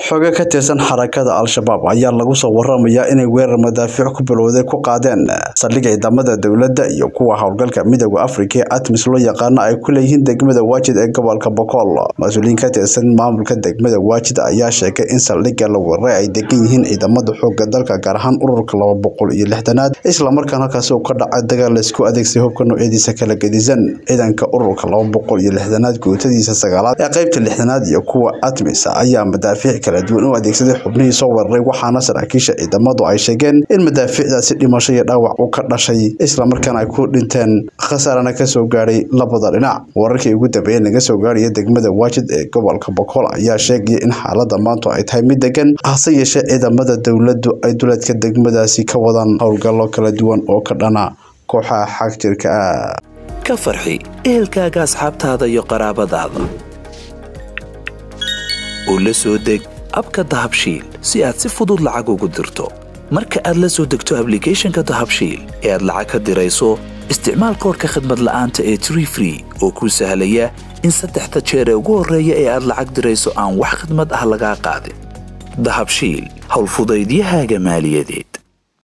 xoge ka tirsan xarakada al-shabaab ayaa lagu soo waramayaa inay weerar madaafiic ku bilowday ku qaadeen saldhig ciidamada dowladda iyo kuwa howlgalka midooda afrika ee atmis loo yaqaano ay ku leeyihiin degmada waajid ee gobolka bokool mas-uuliyiin ka tirsan maamulka degmada waajid ayaa sheegay in saldhigga la weeraray ay degan yihiin ciidamada xooga dalka gaar ahaan ururka laba boqol iyo lixdanaad islamarkaan halkaasi uu ka dhacay dagaal laysku adeegsay hubka noocyadiisa kala gedisan ciidanka ururka laba boqol iyo lixdanaad guutadiisa sagaalaad ee qaybta lixdanaad iyo kuwa atmis ayaa madaafiic kala duwan u adeegsaday xubnihii soo weeraray waxaana saraakiisha ciidamadu ay sheegeen in madaafiicdaasi dhimasho iyo dhaawac uu ka dhashay islamarkaana ay ku dhinteen khasaarana kasoo gaadhay labada dhinac wararkii ugu dambeeyey laga soo gaarhaya degmada waajid ee gobolka bokool ayaa sheegaya in xaalada maanta ay tahay mid degan hase yeeshee ciidamada dowladdu ay duleedka degmadaasi ka wadaan howlgallo kala duwan oo ka dhana kooxaha xagjirka ah ka farxi ehelkaaga asxaabtaada iyo qaraabadaada oo la soo deg abka dahabshiil si aad si fudud lacag ugu dirto marka aad la soo degto ablicathonka dahabshiil ee aad lacag ka dirayso isticmaal koorka khadmad la'aanta ee tree free oo kuu sahlaya in saddexda jeer ee ugu horreeya ee aad lacag dirayso aan wax khadmad ah lagaa qaadin dahabshiil howlfudaydiyahaaga maaliyadeed